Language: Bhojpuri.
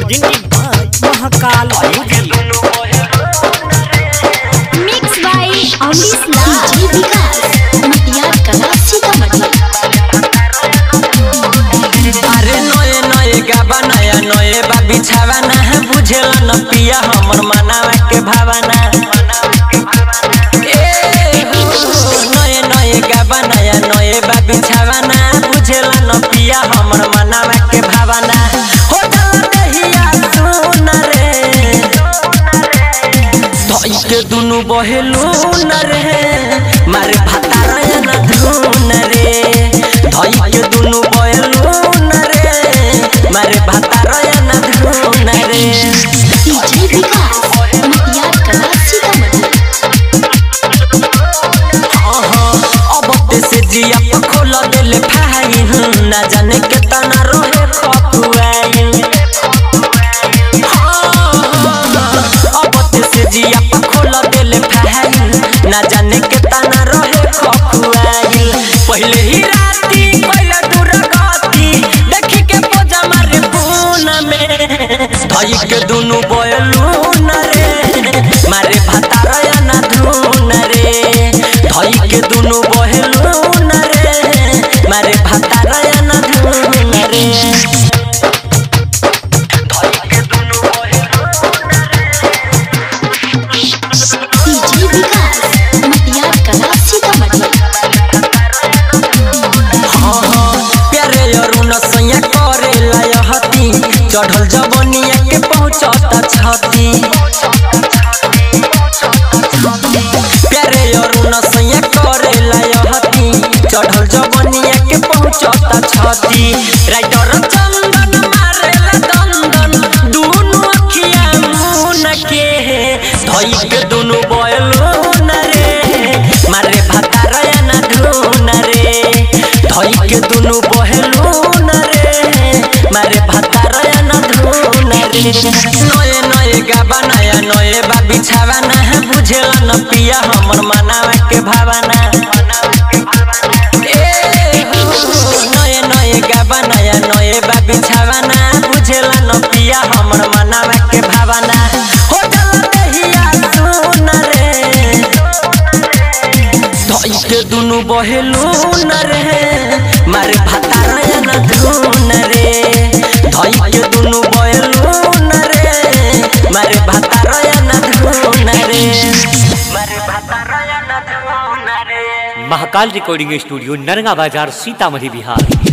presented by Mahakal Music. Mix by Amrish Lal ji Vikas मटियार कला सीतामढ़ी अरे नए नए गाबा नया नए बा बिछावाना है बुझेला न पिया हमर मनावा के भावना ए हो, नए नए गाबा नया नए बा बिछावाना बुझेला न पिया हमर मनावा के भावना हो जाला दहिया सुन रे धई के दुनु बहेलू न रे मारे भातारा न धुन रे धई के दुनु बहेलू न रे मारे भातारा न धुन रे डीजे विकास मटियार कला सीतामढ़ी अब ते से जिया पर खोल देले फाई ना जाने के तना रहे खपुआई अब ते से जिया पर खोल देले फाई ना जाने के तना रहे खपुआई पहले ही राती पहले दूर गती देखी के पोजा मारे पूना में धई के दुनु बयलू न रे मारे भातारा ना धुन रे धई के दुनु बहेलू न रे मारे भातारा ना धुन रे डीजे विकास मटियार कला सीतामढ़ी प्यारे अरुण सैया करे लायहती चढ़ल जवनिया के पहुँचता छती प्यारे अरुण सैया करे लायहती चढ़ल जवनिया के पहुँचता छती राइटर चंदन मारेला दंदन दुनु अखिया मुन के धई के दुनु बयलू न रे मारे भातारा न धुन रे धई के दुनु बहेलू न रे मारे भातारा न धुन रे नए नए गाबा नया नए बा बिछावाना है बुझेला न पिया हमर मनावा के भावना ए हो, नए नए गाबा नया नए बा बिछावाना बुझेला न पिया हमर मनावा के भावना हो जाला दहिया सुन रे धई के दुनु बहेलू न रे मारे भातारा न धुन रे धई के दुनु बहेलू न रे मारे भातारा न धुन रे मारे भातारा न धुन रे महाकाल रिकॉर्डिंग स्टूडियो नरगा बाजार सीतामढ़ी बिहार